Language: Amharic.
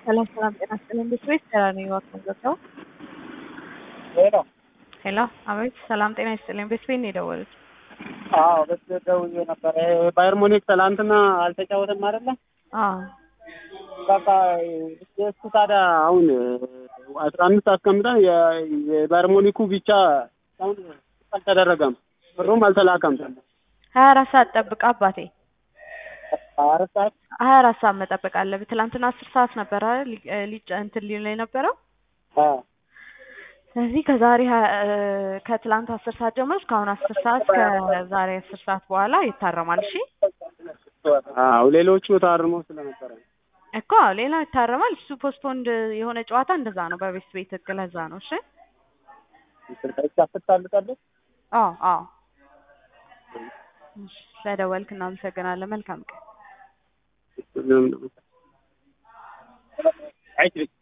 ሰላም ሰላም፣ ጤና ይስጥልኝ። እንዴት ነሽ? ደህና ነኝ። እባክዎን ገብተው። ሄሎ ሄሎ፣ አቤት። ሰላም ጤና ይስጥልኝ። ቤት ቤት ነው የደወሉት? አዎ በስ ደውዬ ነበረ። ባየር ሙኒክ ትላንትና አልተጫወተም አይደለ? አዎ። በቃ እሱ ታዲያ አሁን አስራ አምስት አስቀምጠን የ- የባየር ሙኒኩ ብቻ አሁን አልተደረገም፣ ብሩም አልተላከም። ሀያ አራት ሰዓት ጠብቅ አባቴ። አራት ሰዓት ሀያ አራት ሰዓት መጠበቅ አለብህ። ትላንትና አስር ሰዓት ነበር አይደል ሊ- እ ሊጫ እንትን ሊል የነበረው አዎ ስለዚህ ከዛሬ ሀ- እ ከትላንት አስር ሰዓት ጀምሮ እስካሁን አስር ሰዓት ከዛሬ አስር ሰዓት በኋላ ይታረማል። እሺ አዎ ሌሎቹ ታርሞ ስለነበረ እኮ ሌላው ይታረማል። እሱ ፖስትፖንድ የሆነ ጨዋታ እንደዛ ነው በቤት ቤት ህግ ለዛ ነው። እሺ ታፍታልጣለች አዎ አዎ። እሺ፣ ስለደወልክ እናመሰግናለን። መልካም ቀን። አይችልም